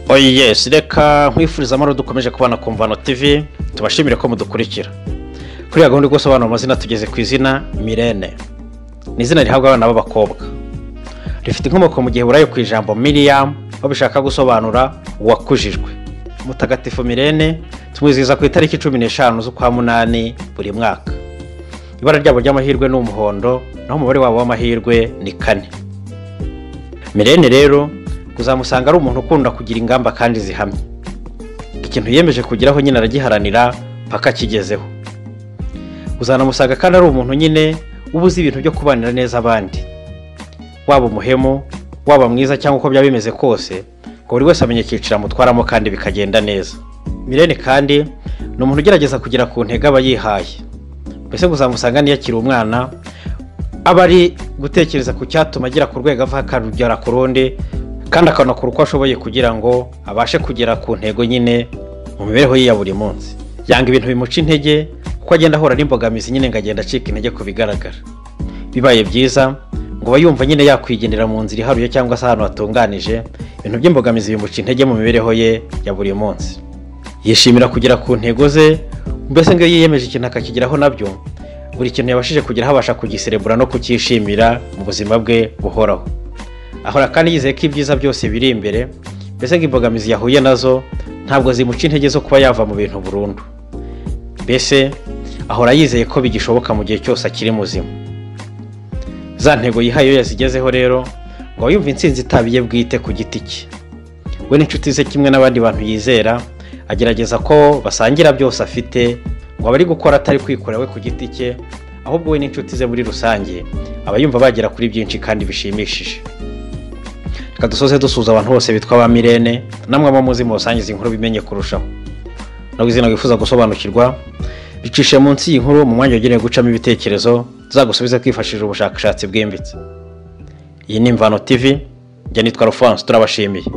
oye reka nkwifuriza amahoro dukomeje kubana ku mvano tv tubashimire ko mudukurikira kuri iyo gahunda yo gusobanura amazina tugeze ku izina mirene ni izina rihabwa abana b'abakobwa rifite inkomoko mu gihe burayo ku ijambo miriyamu aho bishaka gusobanura uwakujijwe mutagatifu mirene tumwizihiza ku itariki cumi n'eshanu z'ukwa munani buri mwaka ibara ryabo ry'amahirwe ni umuhondo naho umubare wabo w'amahirwe ni kane mirene rero uzamusanga ari umuntu ukunda kugira ingamba kandi zihamye ikintu yiyemeje kugeraho nyine aragiharanira paka akigezeho uzanamusanga kandi ari umuntu nyine uba uzi ibintu byo kubanira neza abandi waba umuhemu waba mwiza cyangwa uko byaba bimeze kose ngo buri wese amenye icyiciro amutwaramo kandi bikagenda neza mirene kandi ni umuntu ugerageza kugera ku ntego aba yihaye mbese uzamusanga niyo akiri umwana aba ari gutekereza ku cyatuma agera ku rwego ava akarugera ku rundi kandi akanakora uko ashoboye kugira ngo abashe kugera ku ntego nyine mu mibereho ye ya buri munsi yanga ibintu bimuca intege kuko agenda ahura n'imbogamizi nyine ngo agenda acika intege ku bigaragara bibaye byiza ngo aba yumva nyine yakwigendera mu nzira iharuye cyangwa se ahantu hatunganije ibintu by'imbogamizi bimuca intege mu mibereho ye ya buri munsi yishimira kugera ku ntego ze mbese ngo iyo yiyemeje ikintu akakigeraho nabyo buri kintu yabashije kugeraho abasha kugiserebura no kucyishimira mu buzima bwe buhoraho ahora kandi yizeye ko ibyiza byose biri imbere mbese ngo imbogamizi yahuye nazo ntabwo zimuca intege zo kuba yava mu bintu burundu mbese ahora yizeye ko bigishoboka mu gihe cyose akiri muzima za ntego yihaye iyo yazigezeho rero ngo aba yumva intsinzi itabiye bwite ku giti cye we n'inshuti ze kimwe n'abandi bantu yizera agerageza ko basangira byose afite ngo aba ari gukora atari kwikorera we ku giti cye ahubwo we n'inshuti ze muri rusange aba yumva bagera kuri byinshi kandi bishimishije reka dusoze dusuhuza abantu bose bitwa ba mirene namwe muzi mu rusange inkuru bimenye kurushaho ntabwo izina wifuza gusobanukirwa bicishe munsi y'inkuru mu mwanya wagenewe gucamo ibitekerezo tuzagusubiza twifashishije ubushakashatsi bwimbitse iyi ni imvano tivi njya nitwa rufansi turabashimiye